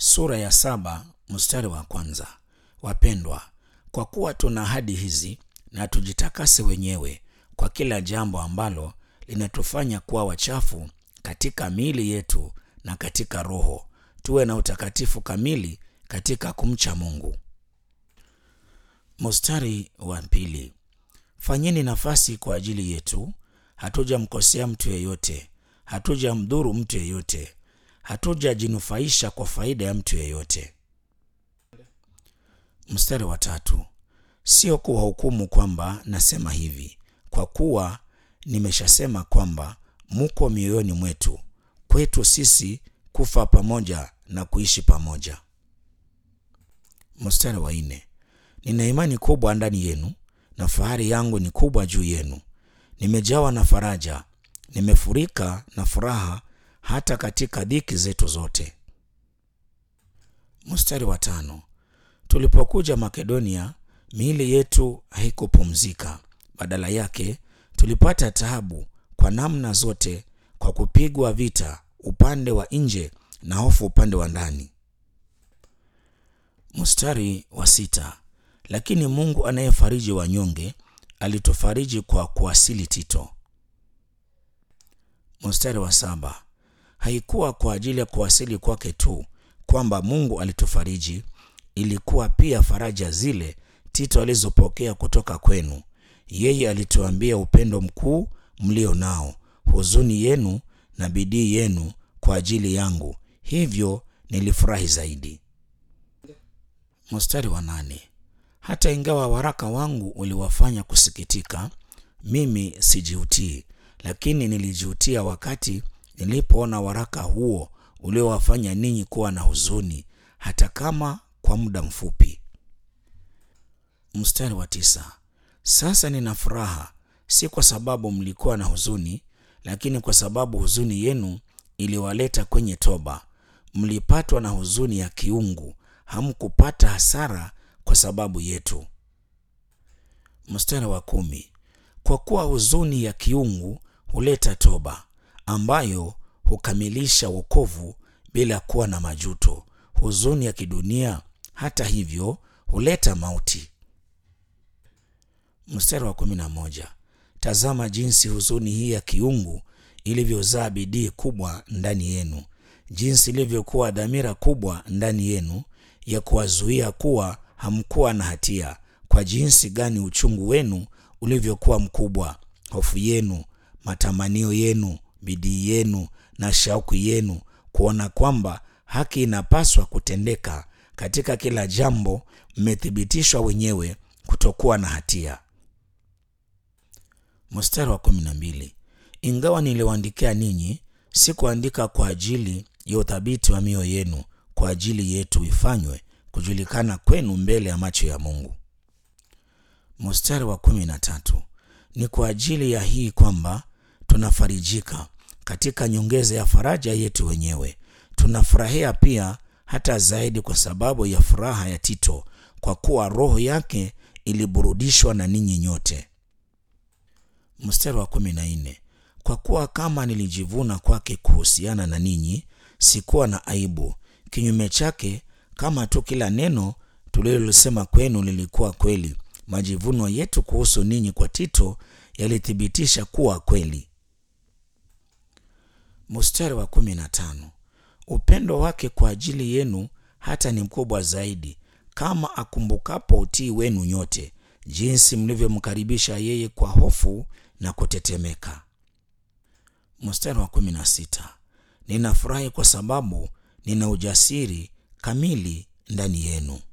sura ya saba mstari wa kwanza. Wapendwa, kwa kuwa tuna ahadi hizi, na tujitakase wenyewe kwa kila jambo ambalo linatufanya kuwa wachafu katika miili yetu na katika roho, tuwe na utakatifu kamili katika kumcha Mungu. Mstari wa pili. Fanyeni nafasi kwa ajili yetu, hatujamkosea mtu yeyote, hatujamdhuru mtu yeyote, hatujajinufaisha kwa faida ya mtu yeyote. Mstari wa tatu. Sio kuwahukumu kwamba nasema hivi, kwa kuwa nimeshasema kwamba muko mioyoni mwetu, kwetu sisi kufa pamoja na kuishi pamoja. Mstari wa nne. Nina imani kubwa ndani yenu na fahari yangu ni kubwa juu yenu. Nimejawa na faraja, nimefurika na furaha hata katika dhiki zetu zote. Mstari wa tano. Tulipokuja Makedonia, miili yetu haikupumzika. Badala yake tulipata taabu kwa namna zote, kwa kupigwa vita upande wa nje na hofu upande wa ndani. Mstari wa sita. Lakini Mungu anayefariji wanyonge alitufariji kwa kuwasili Tito. Mstari wa saba. Haikuwa kwa ajili ya kuwasili kwake tu kwamba Mungu alitufariji, ilikuwa pia faraja zile Tito alizopokea kutoka kwenu. Yeye alituambia upendo mkuu mlio nao, huzuni yenu na bidii yenu kwa ajili yangu, hivyo nilifurahi zaidi. Mstari wa nane. Hata ingawa waraka wangu uliwafanya kusikitika, mimi sijihutii, lakini nilijihutia wakati nilipoona waraka huo uliowafanya ninyi kuwa na huzuni, hata kama kwa muda mfupi. Mstari wa tisa. Sasa nina furaha, si kwa sababu mlikuwa na huzuni, lakini kwa sababu huzuni yenu iliwaleta kwenye toba. Mlipatwa na huzuni ya kiungu, hamkupata hasara kwa sababu yetu. Mstari wa kumi. Kwa kuwa huzuni ya kiungu huleta toba, ambayo hukamilisha wokovu bila kuwa na majuto. Huzuni ya kidunia hata hivyo huleta mauti. Mstari wa kumi na moja. Tazama jinsi huzuni hii ya kiungu ilivyozaa bidii kubwa ndani yenu, jinsi ilivyokuwa dhamira kubwa ndani yenu ya kuwazuia kuwa hamkuwa na hatia, kwa jinsi gani uchungu wenu ulivyokuwa mkubwa, hofu yenu, matamanio yenu, bidii yenu na shauku yenu kuona kwamba haki inapaswa kutendeka katika kila jambo, mmethibitishwa wenyewe kutokuwa na hatia. Mstari wa kumi na mbili. Ingawa niliwaandikia ninyi, sikuandika kwa ajili ya uthabiti wa mioyo yenu, kwa ajili yetu ifanywe kujulikana kwenu mbele ya macho ya Mungu. Mstari wa kumi na tatu. Ni kwa ajili ya hii kwamba tunafarijika katika nyongeza ya faraja yetu wenyewe. Tunafurahia pia hata zaidi kwa sababu ya furaha ya Tito, kwa kuwa roho yake iliburudishwa na ninyi nyote. Mstari wa kumi na nne. Kwa kuwa kama nilijivuna kwake kuhusiana na ninyi, sikuwa na aibu. Kinyume chake, kama tu kila neno tulilosema kwenu lilikuwa kweli, majivuno yetu kuhusu ninyi kwa Tito yalithibitisha kuwa kweli. Mstari wa kumi na tano. Upendo wake kwa ajili yenu hata ni mkubwa zaidi, kama akumbukapo utii wenu nyote, jinsi mlivyomkaribisha yeye kwa hofu na kutetemeka. Mstari wa kumi na sita. Ninafurahi kwa sababu nina ujasiri kamili ndani yenu.